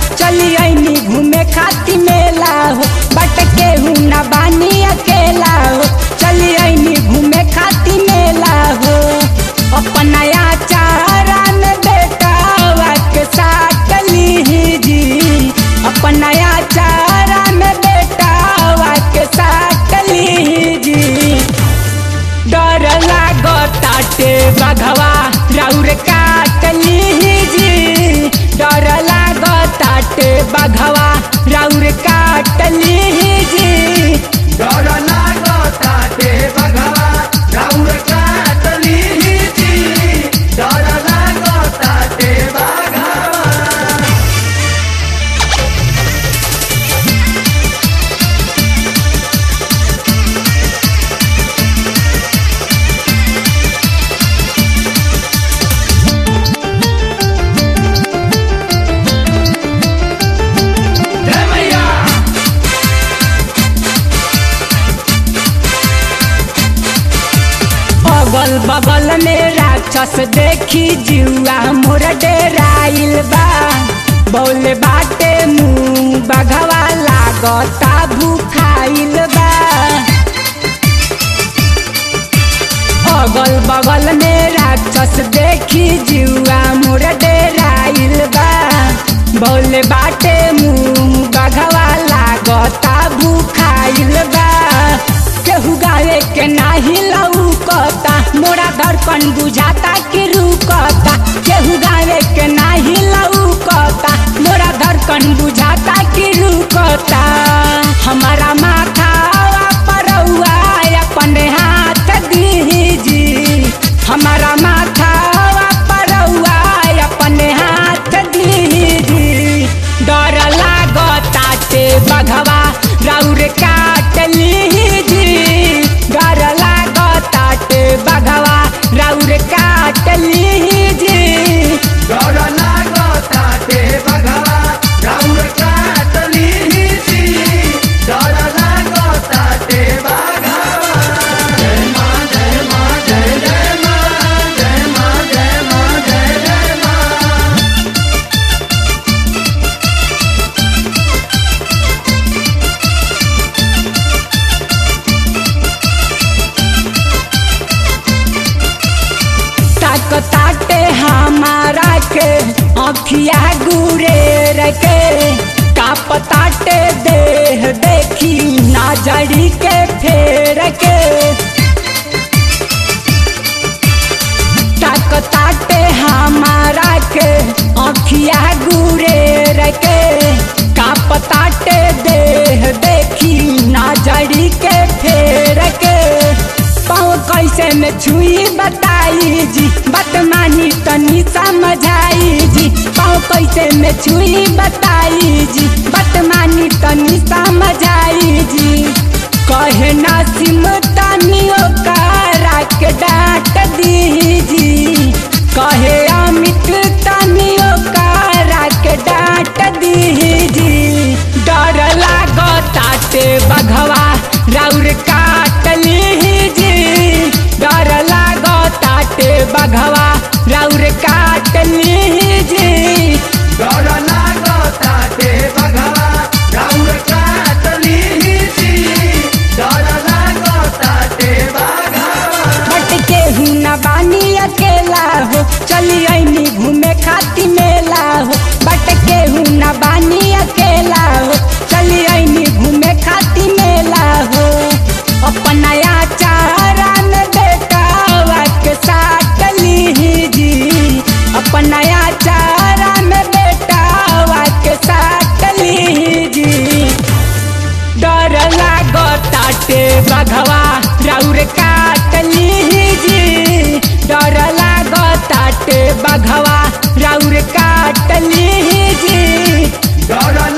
चली आईनी घूमे खाती मेला हो बट केहू न बानी अकेला हो चली आईनी घूमे खाती मेला हो अपना चारा में बेटा के साथ ली जी अपना चारा में बेटा के साथ ली जी डर लागताटे बघवा राउर काटली जी डर लागताटे बघवा राउर काटली जी डर लागताटे बघवा राउर काटली जी डर लागताटे बघवा जय मैया अगल बगल में राक्षस देखी जुआ मोर डेराइल बा बोले बाटे मुंह बघवा लागता भूखाइल बा अगल बगल में राक्षस देखी जुआ मोर डेराइल बा बोले बाटे मुंह बघवा लागता भूखाइल बा केहू गावे के नाही लौकता मोरा धड़कन बुझाता कि रुकता केहू गावे के नाही लौकता मोरा धड़कन बुझाता कि रुकता हमारा माथा परौआ अपने हाथ दीजी हमारा माथा परौआ अपने हाथ दीजी डर लागताटे बघवा राउर काटली जी डर लागताटे बघवा राउर काटली जी डर लागताटे बघवा राउर काटली जी डर लागताटे बघवा जय मां जय मां जय जय मां जय मां जय मां जय जय मां ताक ताटे हमारा के अखिया गुरे रखे काप ताटे देह देखी ना जड़ी के फेर के ताक ताटे हमारा के अखिया गुरे रखे काप ताटे देह देखी ना जड़ी के फेर के पाँव कैसे में छुई बताई जी बदमानी तनी समझाई जी पाँव कैसे में छुई बताई जी बदमानी तनी समझाई जी कहे ना सिम तनियो करा के डांट दी जी कहे अमित तनियो करा के डांट दी जी डर लागताटे बघवा राउर काटली जी डर लागताटे बघवा राउर काटली जी डर लागताटे बघवा राउर काटली जी डर लागताटे बघवा बट केहू न बानी अकेला हो चली आईनी घूमे खाती मेला हो बट केहू न बानी अकेला हो चली आईनी घूमे खाती मेला हो अपना चारा में बेटा के साथ ली जी अपना चारा में बेटा के साथ ली जी डर लागताटे बघवा राउर काटली जी डर लागताटे बघवा राउर काटली जी डर